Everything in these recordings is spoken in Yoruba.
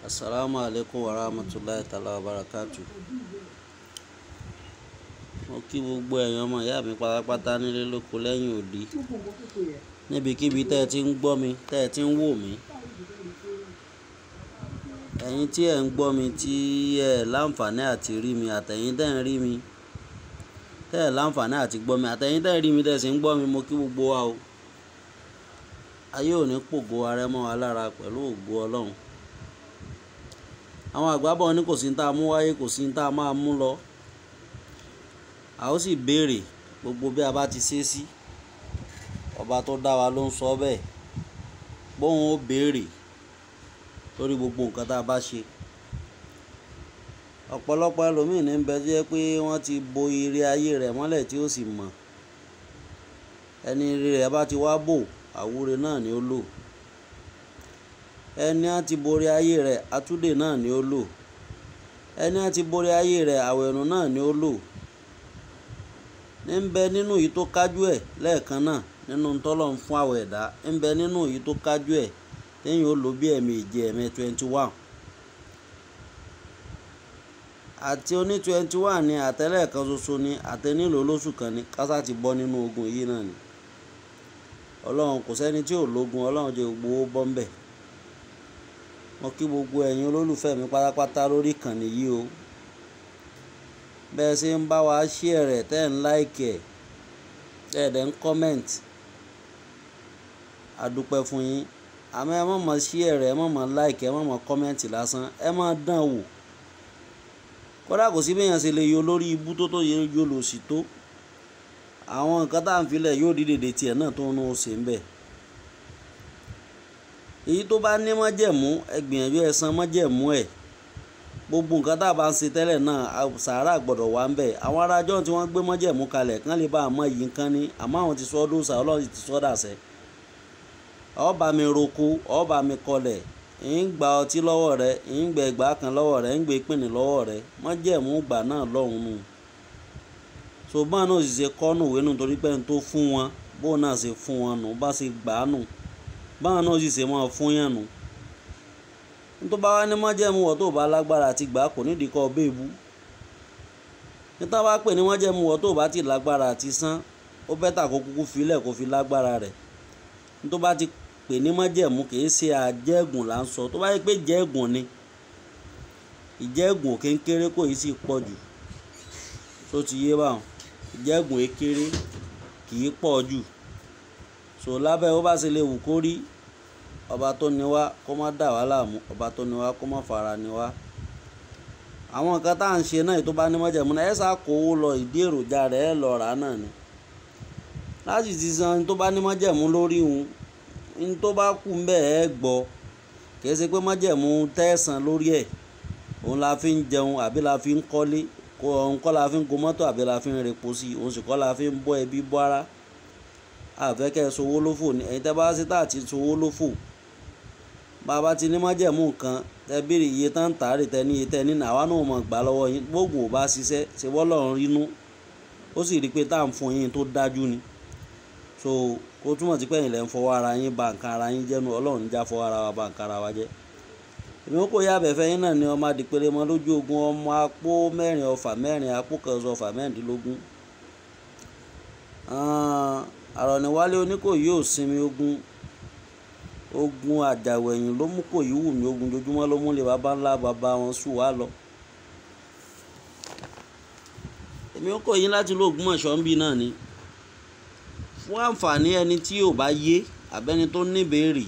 Assalamu alaikum wa rahmatullahi ta'ala wa barakatu. Mo kí gbogbo ẹ̀yin ọmọ ìyá mi pátápátá nílé lóko lẹ́yìn òdi. Níbikíbi tẹ́ ẹ ti ń gbọ́ mi, tẹ́ ẹ ti ń wò mí. Ẹ̀yin tí ẹ̀ ń gbọ́ mi tí ẹ láǹfààní àti rí mi àtẹ̀yin tẹ́ ń rí mi. Tẹ́ ẹ láǹfààní àti gbọ́ mi àtẹ̀yin tẹ́ ẹ rí mi tẹ́ ẹ sì ń gbọ́ mi mo kí gbogbo wa o. Ayé ò ní pògo arẹ mọ́ wa lára pẹ̀lú ògo Ọlọ́run. Àwọn àgbà bọ̀ ní kò sí ní tá a mú wáyé kò sí ní tá a máa mú lọ. A ó sì béèrè gbogbo bí a bá ti ṣe sí. Ọba tó dá wa ló ń sọ bẹ́ẹ̀. Bóun ó béèrè lórí gbogbo nǹkan tá a bá ṣe. Ọ̀pọ̀lọpọ̀ ẹlòmíì ní ń bẹ tí jẹ́ pé wọ́n ti bo ire ayé rẹ̀ mọ́lẹ̀ tí ó sì mọ̀. Ẹni ire rẹ̀ bá ti wá bò, àwúre náà ni ó lò. Ẹni a ti borí ayé rẹ̀, atúdè náà ni ó lò. Ẹni a ti borí ayé rẹ̀, àwẹ̀nù náà ni ó lò. Ní ń bẹ nínú èyí tó kájú ẹ̀ lẹ́ẹ̀kan náà nínú tọ́lọ̀ ń fún àwọ̀ ẹ̀dá. Ń bẹ nínú èyí tó kájú ẹ̀ téèyàn ó lò bí ẹ̀ẹ̀méje ẹ̀ẹ̀mẹ́ twenty one. Àti oní twenty one ni àtẹ́lẹ̀ kan ṣoṣo ni àtẹnílò lóṣù kan ni kásá ti bọ́ nínú ogun yìí náà ni. Ọlọ́run kò sẹ́ni tí ò lógun, Ọlọ́run jẹ́ gbogbo ó bọ́ ń bẹ̀. Mo kí gbogbo ẹ̀yin olólùfẹ́ mi pátápátá lórí ìkànnì yìí o. Bẹ́ẹ̀ ṣe ń bá wa share rẹ̀ tẹ́ ẹ̀ ń like ẹ̀, tẹ́ ẹ̀ dẹ̀ ń comment. A dúpẹ́ fún yín. Àmọ́ ẹ má mọ share rẹ̀, ẹ má mọ like, ẹ má mọ comment lásán. Ẹ má dán wò. Kódà kò sí bí èèyàn ṣe lè yọ lórí ibú tó tó yẹ yó lò sí tó. Àwọn nǹkan tá ń filẹ̀ yóò dìde dè tiẹ̀ náà tó ń ṣe ń bẹ̀. Èyí tó bá ní májẹ̀mú, ẹ gbìyànjú ẹ san májẹ̀mú ẹ̀. Gbogbo nǹkan tá bá ń ṣe tẹ́lẹ̀ náà, sàárà gbọdọ̀ wà ń bẹ̀. Àwọn ará ọjọ́ tí wọ́n gbé májẹ̀mú kalẹ̀ kán lè bá a mọ iyì nǹkan ni, àmọ́ àwọn ti sọ ọ́ dóòṣà, Ọlọ́run ti sọ dàsẹ́. Ó bá mi roko, ó bá mi kọlẹ̀, ń gba ọtí lọ́wọ́ rẹ, ń gbẹ ẹgbàá kan lọ́wọ́ rẹ, ń gbé pìnì lọ́wọ́ rẹ. Májẹ̀mú ìgbà náà lọ́hùn nù. So bá náà sì ṣe kọ́ nù ìwé nù torí pé ẹni tó fún wọn, bó náà ṣe fún wọn nù, bá ṣe gbà á nù. Bá náà sì ṣe máa fún yàn nù. Ní tó bá wá ní májẹ̀mú wọ̀ tó bá lágbára àti gbà kò nídìí kó bẹ́ ebú. Ní tá bá pè ní májẹ̀mú wọ̀ tó bá ti lágbára àti san, ó bẹ́tà kó kúkú fi lẹ̀ kó fi lágbára rẹ̀. Ní tó bá ti pè ní májẹ̀mú kì í ṣe àjẹ́gùn là ń sọ. Tó bá yẹ pé jẹ́gùn ni, ìjẹ́gùn ò kí ń kéré kò ì sì pọ̀ jù. So ti yé bá wọn. Ìjẹ́gùn é kéré kì í pọ̀ jù. So lábẹ́ ó bá ṣe lè wù kó rí. Ọba tó ní wá kó má dà wá láàmú, ọba tó ní wá kó má fara ní wá. Àwọn nǹkan tá ń ṣe náà tó bá ní májẹ̀mú náà, ẹ sá kó owó lọ ìdí èròjà rẹ̀ ẹ lọ rà náà ni. Láti ti san tó bá ní májẹ̀mú lórí òun, ní tó bá kú ń bẹ̀ ẹ gbọ́. Kì í ṣe pé májẹ̀mú tẹ́ẹ̀sán lórí ẹ̀. Òun la fi ń jẹun àbí la fi ń kọ́lé. Kó òun kọ́ la fi ń go mọ́tò àbí la fi ń repo sí i. Òun sì kọ́ la fi ń bọ́ ẹbí bọ́ ara. A fẹ́ kí ẹ so owó lófò ni. Ẹ̀yin tẹ́ bá ṣe tá àti so owó lófò. Bá bá ti ní májẹ̀mú nǹkan, tẹ béèrè iye tán tà rè tẹ ní iye tẹ ní nà àwa náà ó mọ̀ gbà lọ́wọ́ yín. Gbóògùn ò bá ṣiṣẹ́, ṣe bọ́ lọ́run rínú. Ó sì rí pé tá ń fún yín tó dájú ni. So ó túmọ̀ sí pé ẹ̀yin lẹ̀ ń fọwọ́ ara yín ba nǹkan ara yín jẹ́ nu. Ọlọ́run ní já fọwọ́ ara wa ba nǹkan ara wa jẹ́. Èmi kò yá àbẹ̀fẹ́ yín náà ni ọmọ adìpele mọ́ lójú ogun ọmọ apó mẹ́rin ọfà mẹ́rin apó kan ṣọ ọfà mẹ́rìndínlógún. Àrọ̀níwálé Oníkòyí ò sinmi ogun. Ogun àjàwẹ̀yìn ló mú Kòyí wù mí ogun jojúmọ́ ló mú lé baba ńlá baba wọn sù wá lọ. Èmi ó kò yín láti ìlú Ògbómọ̀ṣọ́ ń bí náà ni. Fún àǹfààní ẹni tí ò bá yé àbẹ́ni tó ní ìbéèrè.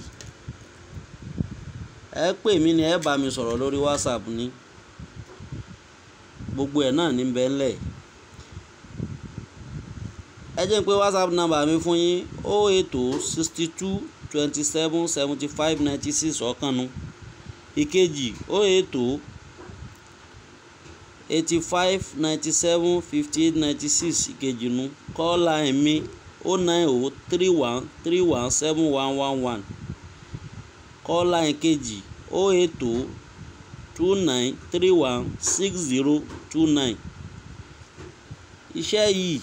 Ẹ pè mí ni ẹ bá mi sọ̀rọ̀ lórí WhatsApp ni. Gbogbo ẹ̀ náà ní ń bẹ ńlẹ̀. Ẹ jẹ́ n pé WhatsApp number mi fún yín o eight o sixty two twenty seven seventy five ninety six ọ̀kan nu. Ìkejì o eight o eighty five ninety seven fifty eight ninety six ìkejì nu. Call line mi o nine o three one three one seven one one one. Call line kejì o eight o two nine three one six zero two nine. Iṣẹ́ yìí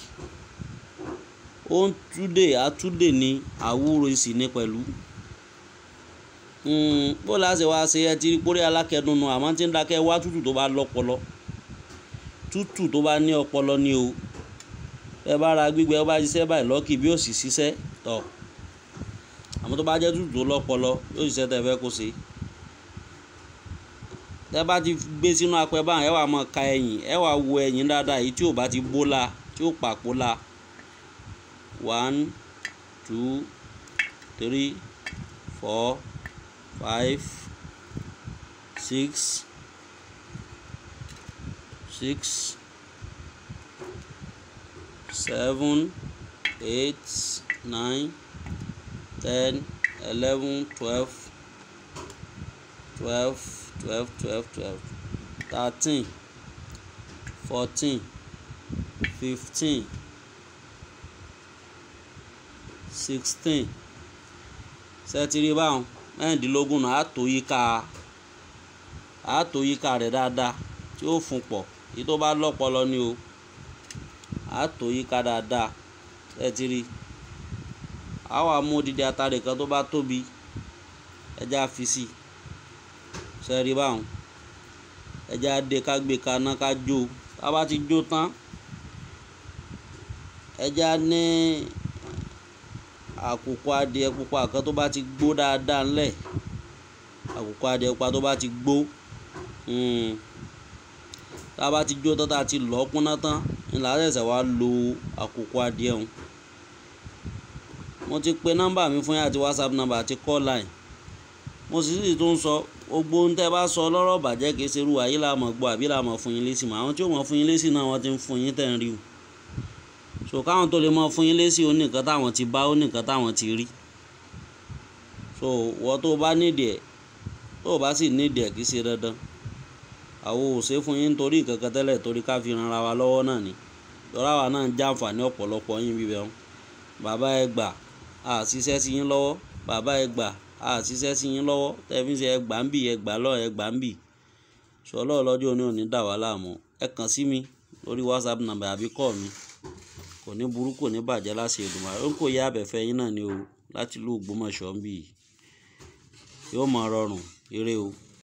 ó ń túdè àtúndè ní àwúre sì ní pẹ̀lú. bó láṣẹ wá ṣe ẹ ti rí pórí alákẹ́dùnnú àmọ́ tí ń dákẹ́ wá tútù tó bá lọ́pọlọ tútù tó bá ní ọpọlọ ni o ẹ bá ra gbígbẹ ó bá ṣiṣẹ́ báyìí lọ́kì bí ó sì ṣiṣẹ́ tọ̀ àmọ́ tó bá jẹ́ tútù tó lọ́pọlọ yóò ṣiṣẹ́ tẹ́ fẹ́ kó ṣe tẹ́ bá ti gbé sínú apẹ báyìí ẹ wà máa ka ẹ̀yìn ẹ wà wo ẹ̀yìn dáadáa èyí tí ò bá ti bó la tí ò pàpó la one two three four five six six seven eight nine ten eleven twelve twelve twelve twelve twelve thirteen fourteen fifteen sixteen sẹ́tìrì báwọn mẹ́rìndínlógún náà àtò yíká àtò yíká rẹ̀ dáadáa tí ó fún pọ̀ èyí tó bá lọ́pọlọ ni o àtò yíká dáadáa sẹ́tìrì àwọn amú odidi atare kan tó bá tóbi ẹja fi sí sẹ́rí báwọn ẹja dé ká gbé kaná ká jó tá a bá ti jó tán ẹja ní àkùkọ adìẹ pupa kan tó bá ti gbó dáadáa ńlẹ̀ àkùkọ adìẹ pupa tó bá ti gbó tá a bá ti jó tán tá a ti lọ́ kúnná tán ńlá ṣẹ̀ṣẹ̀ wá lo àkùkọ adìẹ ọ̀hún mo ti pe nọ́mbà mi fún yín àti whatsapp nọ́mbà àti call line mo sì sì tún sọ gbogbo ohun tẹ́ bá sọ lọ́rọ̀ bàjẹ́ kìí ṣerú ayé la mọ̀ gbọ́ àbí la mọ̀ fún yín lésì mọ́ àwọn tí ó mọ̀ fún yín lésì náà wọ́n ti ń fún yín tẹ̀ ń rí o so káwọn tó lè mọ̀ fún yín lésì ó ní nǹkan táwọn ti bá ó ní nǹkan táwọn ti rí so wọ́n tó bá nídìí ẹ̀ tó o bá sì nídìí ẹ̀ kìí ṣe dandan àwọn ò ṣe fún yín nítorí ìkankan tẹ́lẹ̀ torí ká fi ran ara wa lọ́wọ́ náà ni lọ́rọ̀ àwa náà ń jàǹfààní ọ̀pọ̀lọpọ̀ yín bíbẹ̀ wọn bàbá ẹ gbà á ṣiṣẹ́ sí yín lọ́wọ́ bàbá ẹ gbà á ṣiṣẹ́ sí yín lọ́wọ́ tẹ̀fíṣẹ́ ẹ gbà ń bì ẹ gbà lọ́ ẹ gbà ń bì ṣọlọ́ ọlọ́jọ́ òní òní dà wá láàmú ẹ kàn sí mi lórí whatsapp number àbí call mi kò ní burú kò ní bàjẹ́ láti Èdùmàrè ó ń kò yá abẹ́fẹ́ yín náà ni o láti ìlú Ògbómọ̀ṣọ́ ń bì yóò máa rọrùn ire o.